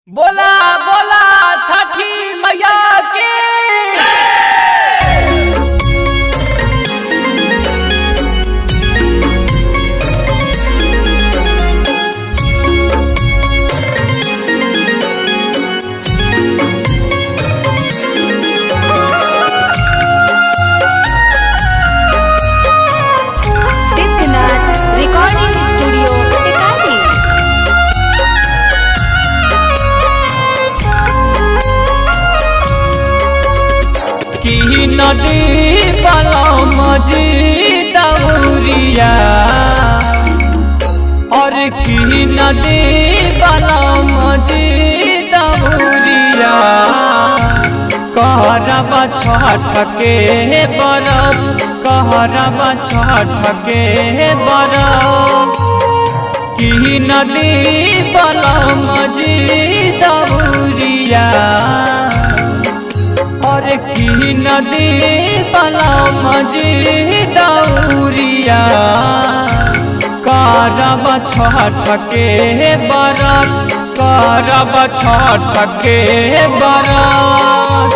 बोला बोला छठी मैया की सिद्धनाथ रिकॉर्डिंग स्टूडियो टिकारी की नदी पलम जी दौरिया और की नदी पलम जी दौरिया कहरब छठ के बरफ कहरब छठ के बरफ की नदी पलम जी दौरिया और की नदी पलम जी दौरिया करब छठ के बरत करब छठ के बरत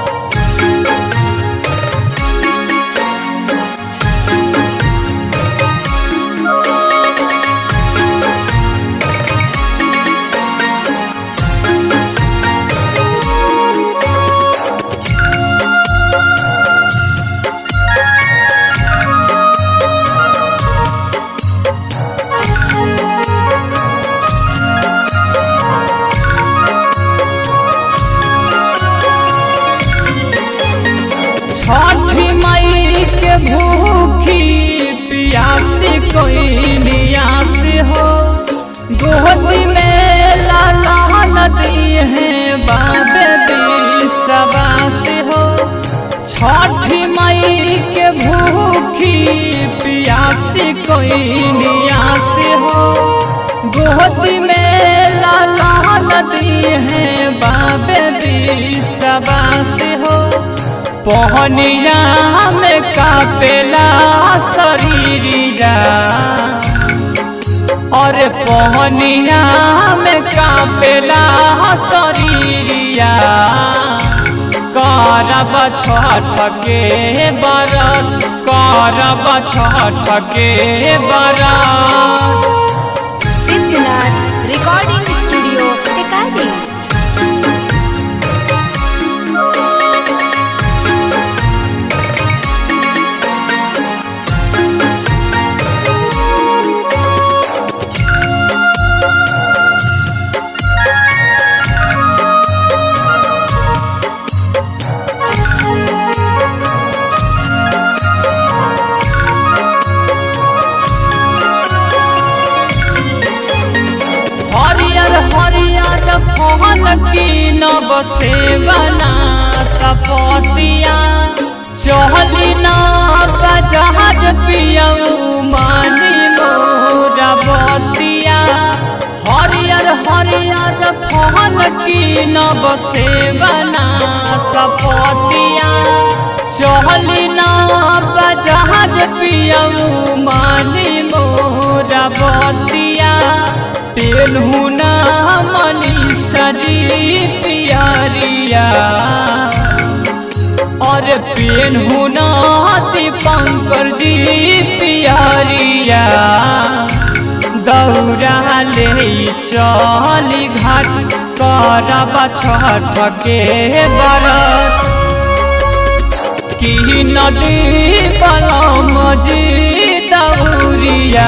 छठी मई के भूखी प्यासी कोई नियास हो गोदी में लाला नदी है बाबे बिस्तवास हो छठी मई के भूखी प्यासी कोई नियास हो गोदी में लाला नदी है बाबे बिस्तवास हो पहनिया में कापेला शरीरिया और पहनिया में कापेला शरीरिया करब छठ के बरत करब छठ के बरत सिद्धनाथ रिकॉर्डिंग स्टूडियो टिकारी हरियर हरियर फहन की नव सेवना सपतिया चहली ना बजहर पियऊ मानी मोरा बतिया हरियर हरियर फहन की नव सेवना सपतिया चहली ना बजहर पियऊ मानी मोरा बतिया पेलहू ना मनी सजी पियारिया और पेलहू ना दीपंकर जी पियारिया दौड़ा ले चली घाट करब छठ के बरत की नदी पलम जी दौरिया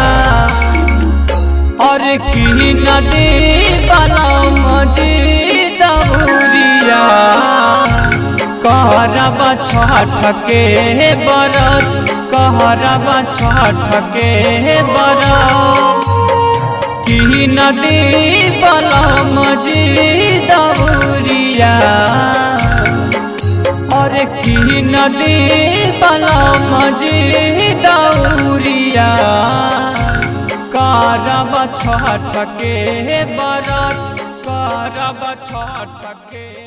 और की नदी पलम जी दौरिया करब छठ के बरत करब छठ के बरत की नदी पलम जी दौरिया और की नदी पलम जी दौरिया करब छठ के बरत करब छठ के